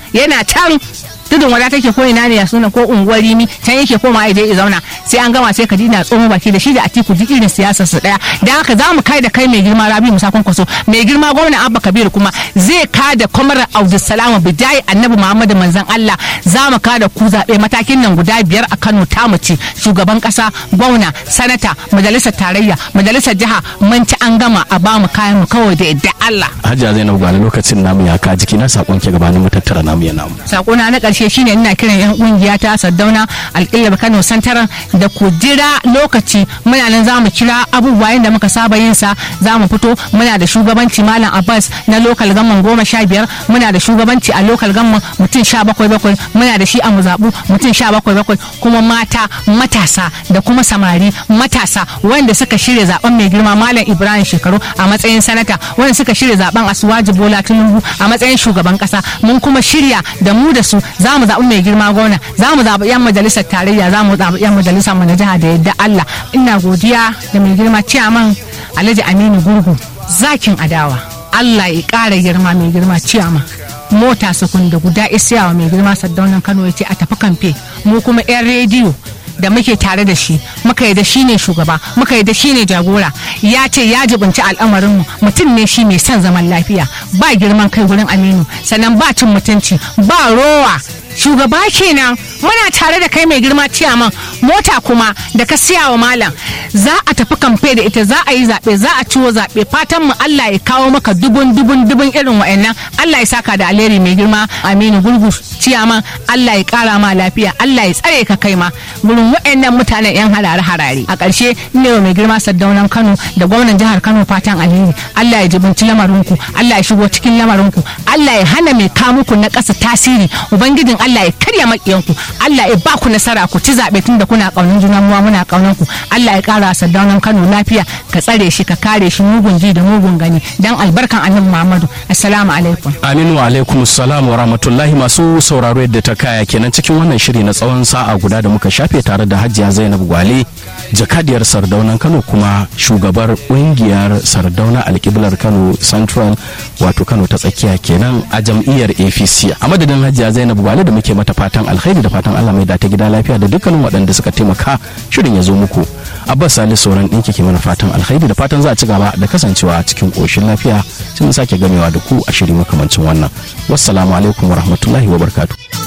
yana can tudun wada take ko ina ne ya suna ko unguwar rimi can yake koma ya je ya zauna sai an gama sai ka dina tsomo baki da shi da atiku duk irin siyasar su daya da haka za mu kai da kai mai girma rabi musa kwankwaso mai girma gwamna abba kabir kuma zai ka da kwamar abdulsalam bidai annabi muhammadu manzon allah za mu ka da ku zaɓe matakin nan guda biyar a kano ta mace shugaban kasa gwamna sanata majalisar tarayya majalisar jiha mun ci an gama a ba mu kayan mu kawai da yadda allah hajiya zainab gwale lokacin namu ya ka jiki na sakon ke gabanin mu tattara namu ya namu sakona na ƙarshe shine ina kiran yan kungiya ta Saddauna alƙillar Kano Santaran da ku jira lokaci muna nan za mu kira abubuwa da muka saba yin sa za mu fito muna da shugabanci Malam Abbas na lokal gamman goma sha biyar muna da shugabanci a lokal gamman mutum sha bakwai bakwai muna da shi a muzaɓu mutum sha bakwai bakwai kuma mata matasa da kuma samari matasa wanda suka shirya zaben mai girma Malam Ibrahim Shekaru a matsayin sanata wanda suka shirya zaben Asuwaji Bola Tinubu a matsayin shugaban kasa mun kuma shirya da mu da su za mu zaɓi mai girma gwamna za mu zaɓi 'yan majalisar tarayya za mu zaɓi 'yan majalisar mu na jiha da yadda Allah ina godiya da mai girma ciyaman Alhaji Aminu Gurgu zakin adawa Allah ya ƙara girma mai girma ciyaman mota sukun da guda isiyawa mai girma saddaunan Kano ya ce a tafi kamfe mu kuma 'yan rediyo da muke tare da shi muka yi da shi ne shugaba muka yi da shi ne jagora ya ce ya jibinci al'amarinmu mutum ne shi mai son zaman lafiya ba girman kai wurin aminu sannan ba cin mutunci ba rowa shugaba kenan muna tare da kai mai girma ciyaman mota kuma da ka siya wa malam za a tafi kamfe da ita za a yi zaɓe za a ciwo zaɓe fatan mu Allah ya kawo maka dubun dubun dubun irin wa'annan Allah ya saka da alheri mai girma Aminu Gurgu ciyaman Allah ya kara ma lafiya Allah ya tsare ka kai ma gurin wa'annan mutanen yan harare harare a ƙarshe ne mai girma Saddaunan Kano da gwamnan jihar Kano fatan alheri Allah ya jibinci lamarinku Allah ya shigo cikin lamarinku Allah ya hana mai kamuku na ƙasa tasiri ubangijin Allah ya karya makiyanku Allah ya ba ku nasara ku ci zaɓe tun da kuna ƙaunin juna muwa muna ƙaunan ku Allah ya ƙara Saddaunan Kano lafiya ka tsare shi ka kare shi mugun ji da mugun gani dan albarkan annabi Muhammadu assalamu alaikum aminu wa alaikum salam wa rahmatullahi masu sauraro yadda ta kaya kenan cikin wannan shiri na tsawon sa'a guda da muka shafe tare da hajiya zainab gwale jakadiyar sardaunan kano kuma shugabar kungiyar sardauna alkiblar kano central wato kano ta tsakiya kenan a jam'iyyar apc a madadin hajiya zainab gwale da muke mata fatan alkhairi da fatan allah mai da ta gida lafiya da dukkanin waɗanda suka taimaka shirin ya zo muku abbas salisu sauran ɗinki ke mana fatan alkhairi da fatan za a ci gaba da kasancewa cikin ƙoshin lafiya sun sake gamewa da ku a shiri makamancin wannan wassalamu alaikum wa rahmatullahi wa barkatu